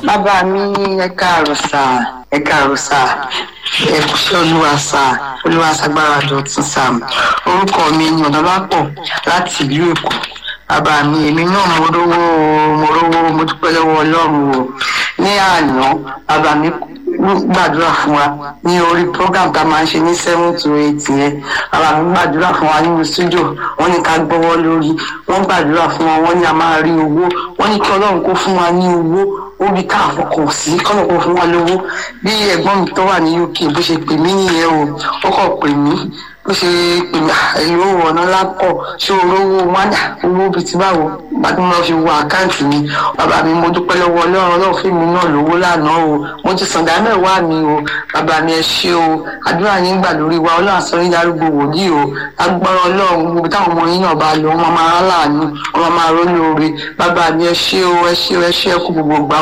bàbá mi ẹ káàárọ̀ sá ẹ káàárọ̀ sá ẹ kúṣẹ́ olúwa sá olúwa sagbára dọ̀tún sá orúkọ mi ni ọ̀dọ́lápọ̀ láti ìlú èkó bàbá mi èmi náà mo rówó mo rówó mo dúpẹ́ lọ́wọ́ ọlọ́run o ní àná bàbá mi gbàdúrà fún wa ní orí program tá a máa ń ṣe ní seven to eight yẹn bàbá mi gbàdúrà fún wa nínú studio wọn ní ká gbọ́wọ́ lórí wọn gbàdúrà fún wa wọn ní a máa rí owó wọn ní kí ọlọ́run kó fún wa ní owó orí ká àfọkàn sí kọ́nà kó fún wa lówó bí ẹ̀gbọ́n mi tó wà ní uk bó ṣe pè mí nìyẹn o ó kàn pè mí bó ṣe pè mí ẹ̀yìn owó ọ̀nà lápọ̀ ṣé olówó wádà owó bíi ti báwo gbàdúrà máa fi wo àkáǹtì mi bàbá mi mo dúpẹ́ lọ́wọ́ ọlọ́run ọlọ́run fún mi náà lówó lánàá o mo ti sàn dáná ìwá mi o bàbá mi ẹ ṣé o àdúrà yín gbà lórí wa ọlọ́run àsọ yín darúgbó wòlíì o agbára ọlọ́run gbogbo táwọn ọmọ yín náà bá lọ wọn máa rán láàánú wọn máa rán lóore bàbá mi ẹ ṣé o ẹ ṣé o ẹ ṣé ẹ kú gbogbo gbà